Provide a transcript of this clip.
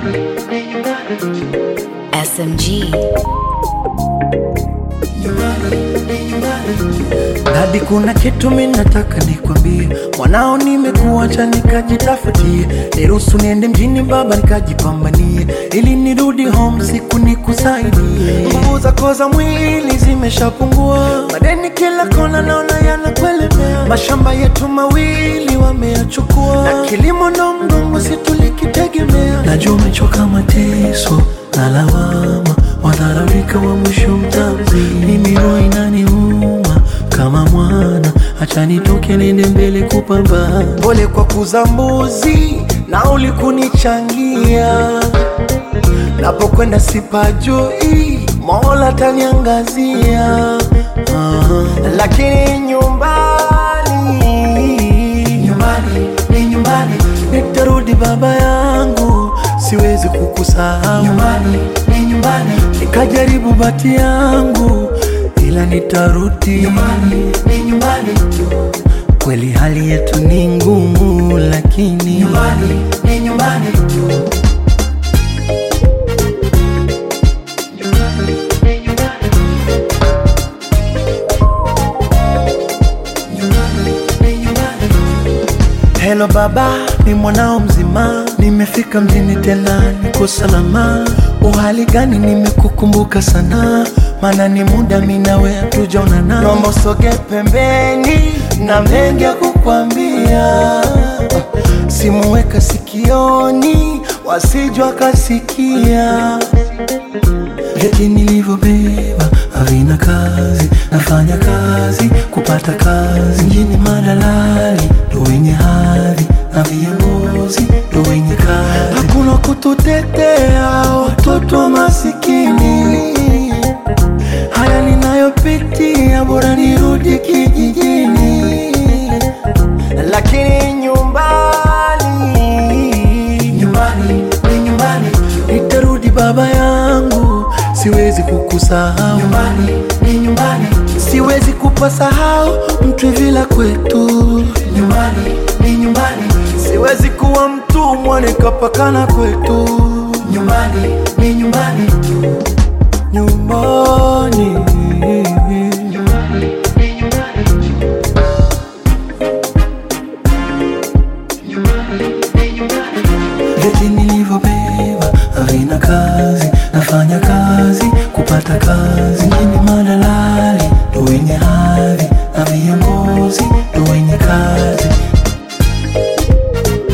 SMG. Dadi, kuna kitu mimi nataka nikwambie, mwanao nimekuacha nikajitafutie, niruhusu niende mjini baba nikajipambanie, ili nirudi home siku nikusaidie. Nguvu zako za mwili zimeshapungua, madeni kila kona naona yanakwelemea, mashamba yetu mawili wameyachukua, na kilimo ndo mgongo si tulikitegemea. Najua umechoka mateso na lawama, wadharaunika wa mwisho mtamzi, mimi roho inaniuma kama mwana, acha nitoke nende mbele kupambana. Pole kwa kuza mbuzi na ulikunichangia, napokwenda sipajui, Mola taniangazia. Ah, lakini nyumbani, nyumbani ni nyumbani, nitarudi baba yangu, siwezi kukusahau. Nyumbani ni nyumbani, nikajaribu bati yangu ila nitarudi nyumbani, ni nyumbani tu. Kweli hali yetu ni ngumu, lakini nyumbani ni nyumbani tu. Hello baba, ni mwanao mzima, nimefika mjini tena, niko salama. Uhali gani? Nimekukumbuka sana, maana ni muda mimi nawe hatujaonana. Naomba usoge pembeni, na mengi ya kukwambia. Simuweka sikioni, wasijwa kasikia Vyeti nilivyobeba havina kazi, nafanya kazi kupata kazi. Mjini madalali ndo wenye hadhi na viongozi ndo wenye kazi. Hakuna kututetea watoto masikini. Haya ninayopitia, bora nirudi kijijini, lakini nyumbani, nyumbani ni nyumbani, nitarudi baba yangu, siwezi kukusahau. Nyumbani ni nyumbani, siwezi kupasahau mtu vila kwetu. Nyumbani ni nyumbani, siwezi kuwa mtumwa nikapakana kwetu. Nyumbani ni nyumbani tu, nyumbani Vyeti nilivyobeba havina kazi, nafanya kazi kupata kazi. Mjini madalali ndo wenye hali